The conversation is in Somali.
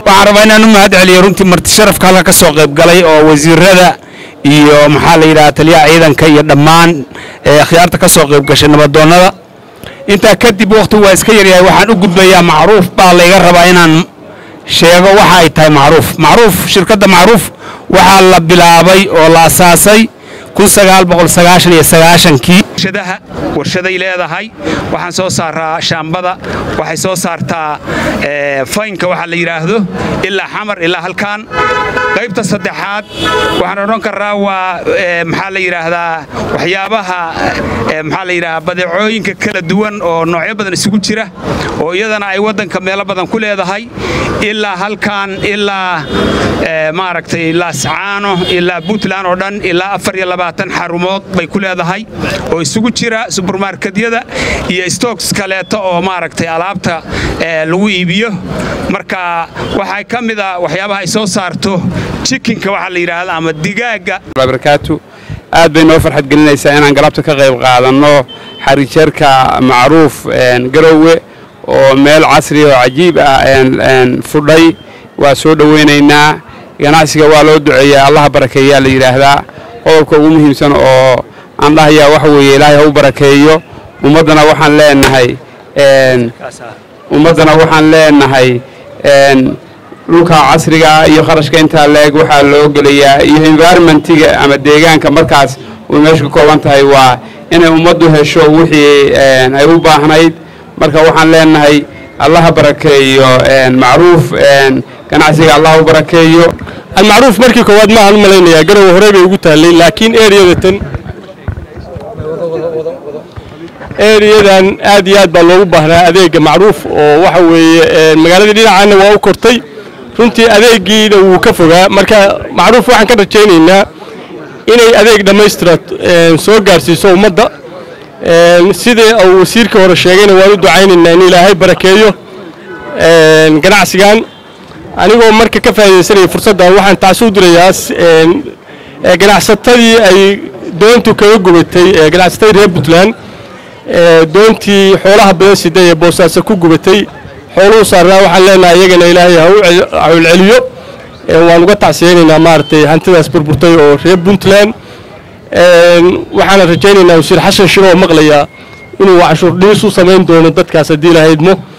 waxaan rabaa inaan u mahad celiyo runtii marti sharafka halka ka soo qayb galay oo wasiirada iyo maxaa la yidhaha taliyaha ciidanka iyo dhammaan akhyaarta ka soo qayb gashay nabadoonnada intaa kadib wakhtigu waa iska yaryahay waxaan u gudbayaa macruuf baa layga rabaa inaan sheego waxa ay tahay macruuf macruuf shirkadda macruuf waxaa la bilaabay oo la asaasay kii warshadaha warshaday leedahay waxaan soo saaraa shaambada waxay soo saartaa faynka waxa la yidhaahdo ilaa xamar ilaa halkaan qaybta saddexaad waxaan odhan karaa waa maxaa la yidhaahdaa waxyaabaha maxaa la yidhahdaa badeecooyinka kala duwan oo noocyo badan isugu jira oo iyadana ay waddanka meelo badan ku leedahay ilaa halkaan ilaa maaragtay laascaano ilaa puntland oo dhan ilaa afar iyo labaatan xarumood bay ku leedahay oo isugu jira subermarketyada iyo stooks kaleeto oo maaragtay alaabta lagu iibiyo marka waxaa ka mid a waxyaabaha ay soo saarto jikinka waxaa la yidhaahda ama digaagga barakaatu aad bay noo farxad gelinaysaa inaan galabta ka qayb qaadanno xarijeerka macruuf garowe oo meel casri oo cajiib ah fudhay waa soo dhowaynaynaa ganacsiga waa loo duceeyaa allaha barakeeyaa la yidhaahdaa qodobka ugu muhiimsan oo aan dhahayaa waxa weeye ilaahay ha u barakeeyo ummaddana waxaan leenahay ummaddana waxaan leenahay dhulka casriga iyo kharashka intaa leeg waxaa loo gelayaa iyo environmentiga ama deegaanka markaas uu meesha ka kooban tahay waa inay ummaddu hesho wixii ay u baahnayd marka waxaan leenahay allaha barakeeyo macruuf ganacsiga allah u barakeeyo almacruuf markii koowaad maahan u malaynayaa garowe horey bay ugu taallay laakiin eriyadatan eriyadan aad iyo aad baa loogu baahnaa adeega macruuf oo waxa weeye magaaladii dhinacaana waa u kortay runtii adeegiina wuu ka fogaa marka macruuf waxaan ka rajaynaynaa inay adeeg dhammaystira soo gaarsiiso ummadda sidii uu wasiirkii hore sheegayna waan u ducaynaynaa in ilaahay barakeeyo ganacsigan anigoo marka ka faa'iidaysanaya fursaddan waxaan taasi u dirayaa ganacsatadii ay doontu kaga gubatay ganacsatadii reer puntland doontii xoolaha badan sida ee boosaaso ku gubatay xooluhu saarnaa waxaan leenahay iyagana ilaahay ha u celceliyo waan uga tacsiyaynaynaa maaragtay hantidaas burburtay oo reer puntland waxaana rajaynaynaa wasiir xasan shiro oo maqlayaa inuu canshuur dhiis u samayn doono dadkaas haddii ilahaydmo